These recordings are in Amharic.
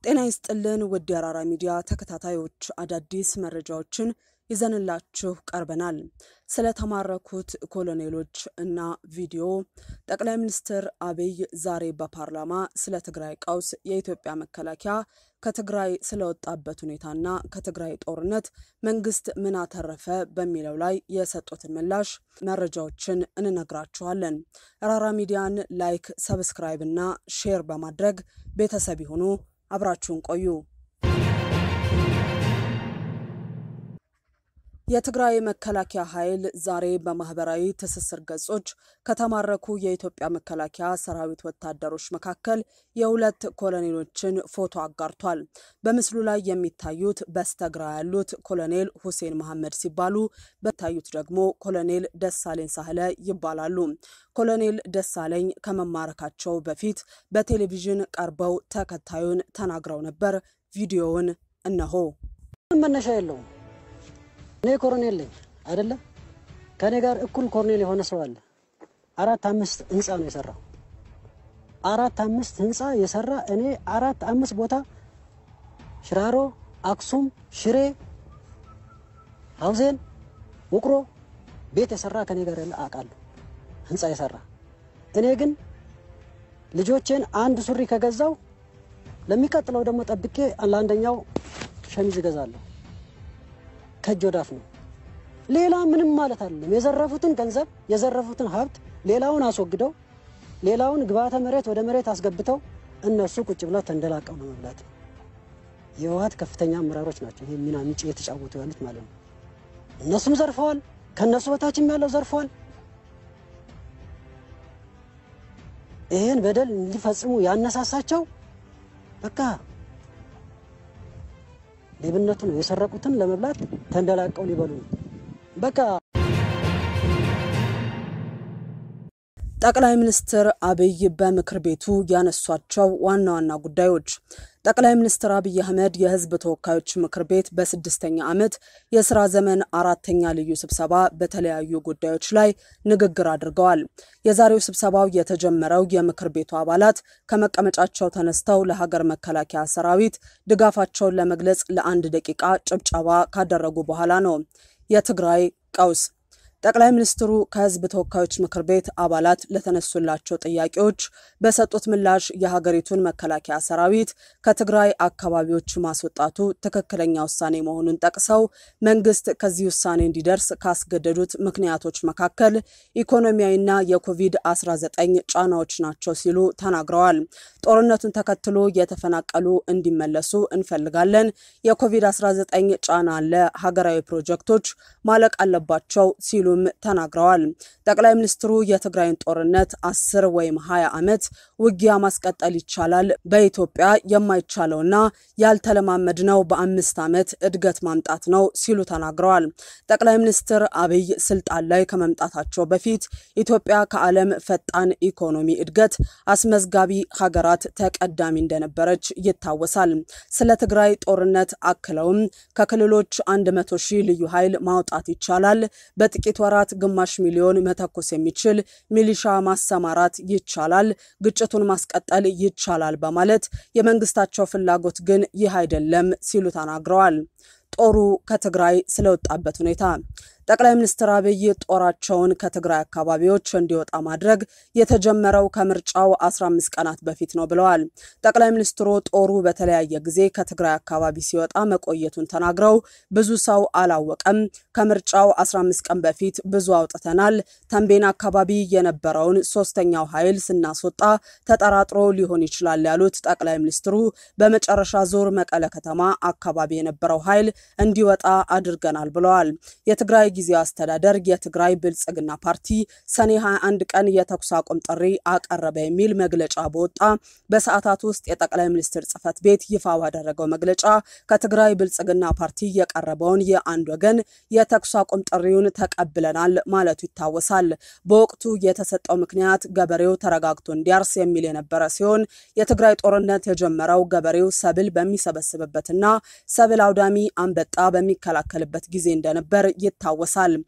ጤና ይስጥልን ውድ የአራራ ሚዲያ ተከታታዮች አዳዲስ መረጃዎችን ይዘንላችሁ ቀርበናል። ስለተማረኩት ኮሎኔሎች እና ቪዲዮ ጠቅላይ ሚኒስትር አብይ ዛሬ በፓርላማ ስለ ትግራይ ቀውስ የኢትዮጵያ መከላከያ ከትግራይ ስለወጣበት ሁኔታና ከትግራይ ጦርነት መንግስት ምን አተረፈ በሚለው ላይ የሰጡትን ምላሽ መረጃዎችን እንነግራችኋለን። አራራ ሚዲያን ላይክ፣ ሰብስክራይብ እና ሼር በማድረግ ቤተሰብ ይሁኑ። አብራችሁን ቆዩ። የትግራይ መከላከያ ኃይል ዛሬ በማህበራዊ ትስስር ገጾች ከተማረኩ የኢትዮጵያ መከላከያ ሰራዊት ወታደሮች መካከል የሁለት ኮሎኔሎችን ፎቶ አጋርቷል። በምስሉ ላይ የሚታዩት በስተግራ ያሉት ኮሎኔል ሁሴን መሐመድ ሲባሉ በታዩት ደግሞ ኮሎኔል ደሳለኝ ሳህለ ይባላሉ። ኮሎኔል ደሳለኝ ከመማረካቸው በፊት በቴሌቪዥን ቀርበው ተከታዩን ተናግረው ነበር። ቪዲዮውን እነሆ። መነሻ የለውም። እኔ ኮሎኔል ነኝ አይደለ? ከእኔ ጋር እኩል ኮሎኔል የሆነ ሰው አለ። አራት አምስት ህንፃ ነው የሰራው። አራት አምስት ህንፃ የሰራ እኔ አራት አምስት ቦታ ሽራሮ፣ አክሱም፣ ሽሬ፣ ሀውዜን፣ ውቅሮ ቤት የሰራ ከኔ ጋር ያለ አውቃለሁ። ህንፃ የሰራ እኔ ግን ልጆቼን አንድ ሱሪ ከገዛው ለሚቀጥለው ደግሞ ጠብቄ ለአንደኛው ሸሚዝ እገዛለሁ። ከእጅ ወዳፍ ነው። ሌላ ምንም ማለት አይደለም። የዘረፉትን ገንዘብ የዘረፉትን ሀብት ሌላውን አስወግደው ሌላውን ግብዓተ መሬት ወደ መሬት አስገብተው እነሱ ቁጭ ብለው ተንደላቀው ነው መብላት። የህወሓት ከፍተኛ አመራሮች ናቸው ይህ ሚና ምጭ የተጫወቱ ያሉት ማለት ነው። እነሱም ዘርፈዋል፣ ከእነሱ በታችም ያለው ዘርፈዋል። ይህን በደል እንዲፈጽሙ ያነሳሳቸው በቃ ሌብነቱ ነው። የሰረቁትን ለመብላት ተንደላቀው ሊበሉ ነው። በቃ ጠቅላይ ሚኒስትር አብይ በምክር ቤቱ ያነሷቸው ዋና ዋና ጉዳዮች ጠቅላይ ሚኒስትር አብይ አህመድ የህዝብ ተወካዮች ምክር ቤት በስድስተኛ ዓመት የስራ ዘመን አራተኛ ልዩ ስብሰባ በተለያዩ ጉዳዮች ላይ ንግግር አድርገዋል። የዛሬው ስብሰባው የተጀመረው የምክር ቤቱ አባላት ከመቀመጫቸው ተነስተው ለሀገር መከላከያ ሰራዊት ድጋፋቸውን ለመግለጽ ለአንድ ደቂቃ ጭብጨባ ካደረጉ በኋላ ነው። የትግራይ ቀውስ ጠቅላይ ሚኒስትሩ ከህዝብ ተወካዮች ምክር ቤት አባላት ለተነሱላቸው ጥያቄዎች በሰጡት ምላሽ የሀገሪቱን መከላከያ ሰራዊት ከትግራይ አካባቢዎች ማስወጣቱ ትክክለኛ ውሳኔ መሆኑን ጠቅሰው መንግስት ከዚህ ውሳኔ እንዲደርስ ካስገደዱት ምክንያቶች መካከል ኢኮኖሚያዊና የኮቪድ-19 ጫናዎች ናቸው ሲሉ ተናግረዋል። ጦርነቱን ተከትሎ የተፈናቀሉ እንዲመለሱ እንፈልጋለን። የኮቪድ-19 ጫና አለ። ሀገራዊ ፕሮጀክቶች ማለቅ አለባቸው ሲሉ ሲሉም ተናግረዋል። ጠቅላይ ሚኒስትሩ የትግራይን ጦርነት አስር ወይም ሀያ ዓመት ውጊያ ማስቀጠል ይቻላል፣ በኢትዮጵያ የማይቻለውና ያልተለማመድነው በአምስት ዓመት እድገት ማምጣት ነው ሲሉ ተናግረዋል። ጠቅላይ ሚኒስትር አብይ ስልጣን ላይ ከመምጣታቸው በፊት ኢትዮጵያ ከዓለም ፈጣን ኢኮኖሚ እድገት አስመዝጋቢ ሀገራት ተቀዳሚ እንደነበረች ይታወሳል። ስለ ትግራይ ጦርነት አክለውም ከክልሎች 100 ሺህ ልዩ ኃይል ማውጣት ይቻላል በጥቂት ወራት ግማሽ ሚሊዮን መተኮስ የሚችል ሚሊሻ ማሰማራት ይቻላል፣ ግጭቱን ማስቀጠል ይቻላል በማለት የመንግስታቸው ፍላጎት ግን ይህ አይደለም ሲሉ ተናግረዋል። ጦሩ ከትግራይ ስለወጣበት ሁኔታ ጠቅላይ ሚኒስትር አብይ ጦራቸውን ከትግራይ አካባቢዎች እንዲወጣ ማድረግ የተጀመረው ከምርጫው 15 ቀናት በፊት ነው ብለዋል። ጠቅላይ ሚኒስትሩ ጦሩ በተለያየ ጊዜ ከትግራይ አካባቢ ሲወጣ መቆየቱን ተናግረው ብዙ ሰው አላወቀም፣ ከምርጫው 15 ቀን በፊት ብዙ አውጥተናል። ተንቤን አካባቢ የነበረውን ሶስተኛው ኃይል ስናስወጣ ተጠራጥሮ ሊሆን ይችላል ያሉት ጠቅላይ ሚኒስትሩ በመጨረሻ ዙር መቀለ ከተማ አካባቢ የነበረው ኃይል እንዲወጣ አድርገናል ብለዋል። የትግራይ ጊዜያዊ አስተዳደር የትግራይ ብልጽግና ፓርቲ ሰኔ 21 ቀን የተኩስ አቁም ጥሪ አቀረበ የሚል መግለጫ በወጣ በሰዓታት ውስጥ የጠቅላይ ሚኒስትር ጽህፈት ቤት ይፋ ባደረገው መግለጫ ከትግራይ ብልጽግና ፓርቲ የቀረበውን የአንድ ወገን የተኩስ አቁም ጥሪውን ተቀብለናል ማለቱ ይታወሳል። በወቅቱ የተሰጠው ምክንያት ገበሬው ተረጋግቶ እንዲያርስ የሚል የነበረ ሲሆን የትግራይ ጦርነት የጀመረው ገበሬው ሰብል በሚሰበስብበትና ሰብል አውዳሚ አንበጣ በሚከላከልበት ጊዜ እንደነበር ይታወሳል።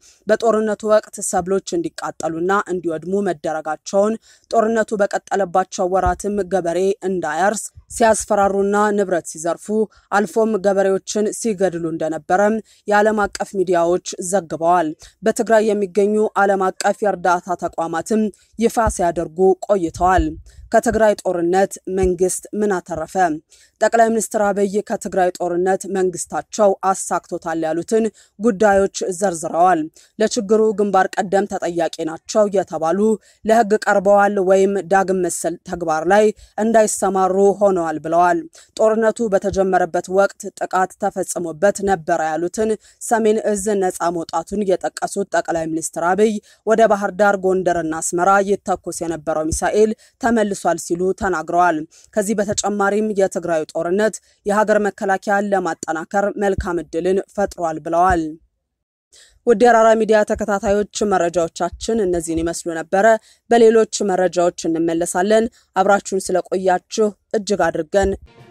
በጦርነቱ ወቅት ሰብሎች እንዲቃጠሉና እንዲወድሙ መደረጋቸውን ጦርነቱ በቀጠለባቸው ወራትም ገበሬ እንዳያርስ ሲያስፈራሩና ንብረት ሲዘርፉ አልፎም ገበሬዎችን ሲገድሉ እንደነበረም የዓለም አቀፍ ሚዲያዎች ዘግበዋል። በትግራይ የሚገኙ ዓለም አቀፍ የእርዳታ ተቋማትም ይፋ ሲያደርጉ ቆይተዋል። ከትግራይ ጦርነት መንግስት ምን አተረፈ? ጠቅላይ ሚኒስትር አብይ ከትግራይ ጦርነት መንግስታቸው አሳክቶታል ያሉትን ጉዳዮች ዘርዝረዋል። ለችግሩ ግንባር ቀደም ተጠያቂ ናቸው የተባሉ ለሕግ ቀርበዋል ወይም ዳግም መሰል ተግባር ላይ እንዳይሰማሩ ሆነዋል ብለዋል። ጦርነቱ በተጀመረበት ወቅት ጥቃት ተፈጽሞበት ነበረ ያሉትን ሰሜን እዝ ነፃ መውጣቱን የጠቀሱት ጠቅላይ ሚኒስትር አብይ ወደ ባህር ዳር፣ ጎንደርና አስመራ ይተኮስ የነበረው ሚሳኤል ተመልሷል ሲሉ ተናግረዋል። ከዚህ በተጨማሪም የትግራዩ ጦርነት የሀገር መከላከያን ለማጠናከር መልካም እድልን ፈጥሯል ብለዋል። ውድ የአራራ ሚዲያ ተከታታዮች መረጃዎቻችን እነዚህን ይመስሉ ነበረ። በሌሎች መረጃዎች እንመለሳለን። አብራችሁን ስለቆያችሁ እጅግ አድርገን